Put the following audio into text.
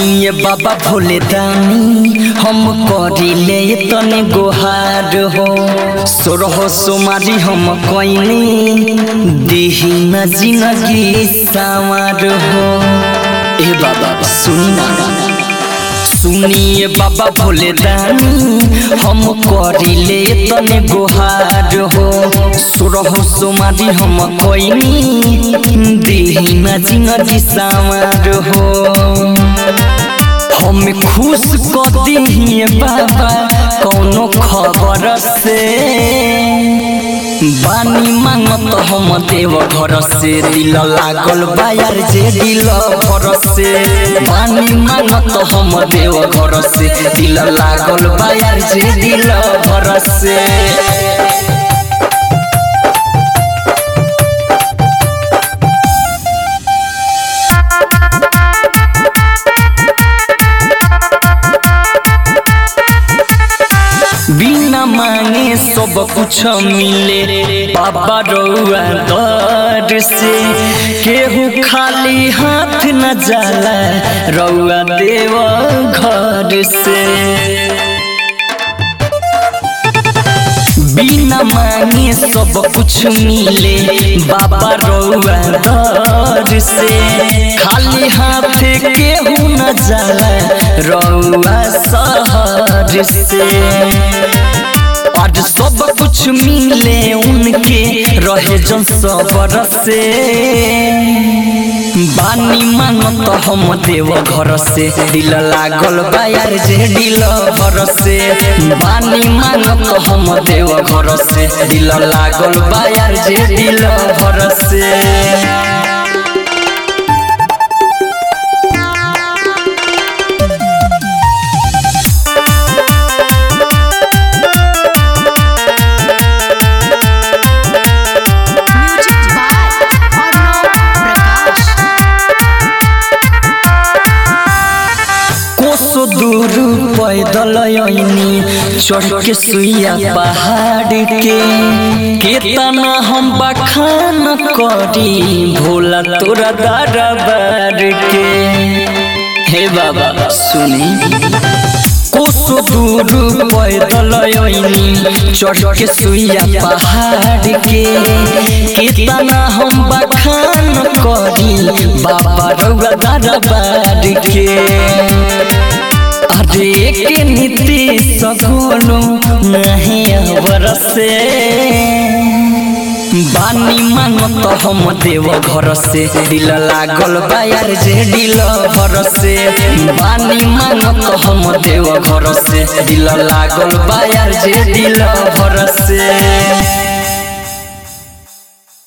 सुनिए बाबा भोले दानी हम करिले तने गोहार हो सोरह सोमारी हम कइने दिही न जिनगी सामार हो ए बाबा सुनी ना सुनिए बाबा भोले दानी हम करिले तने गोहार हो सोरह सोमारी हम कइनी दिही न जिनगी सामार हो हम खुश कर दिए बाबा कौनो खबर से बानी मांगत हम देव घर से दिल लागल बायर जे दिल भर से बानी मांगत हम देव घर से दिल लागल बायर जे दिल भर से बिना मांगे सब कुछ मिले बाबा रउआ दर से केहू खाली हाथ न जाला रउआ देव घर से बिना मांगे सब कुछ मिले बाबा रउआ दर से खाली हाथ केहू न जाला रउआ शहर से और सब कुछ मिले उनके रहे जन सबर से बानी मांगत हम देव घर से दिल लागल बायर जे दिल भर से बानी मांगत हम देव घर से दिल लागल बायर जे दिल भर से म्यूजिक बाय अर्णव प्रकाश कोसो दूर पैदल ऐनी चढ़ के सुइया पहाड़ के केतना हम बखान करी भोला तोरा दरबार के हे बाबा सुनी कोसो दूर पैदल ऐनी चढ़ के सुइया पहाड़ के केतना हम बखान करी बाबा रउआ दरबार के अरे के नीति सगोनो नहीं बरसे बानी मांगत हम देव घर से दिल लागल बायर जे दिल भर से बानी मांगत हम देव घर से दिल लागल बायर जे दिल भर से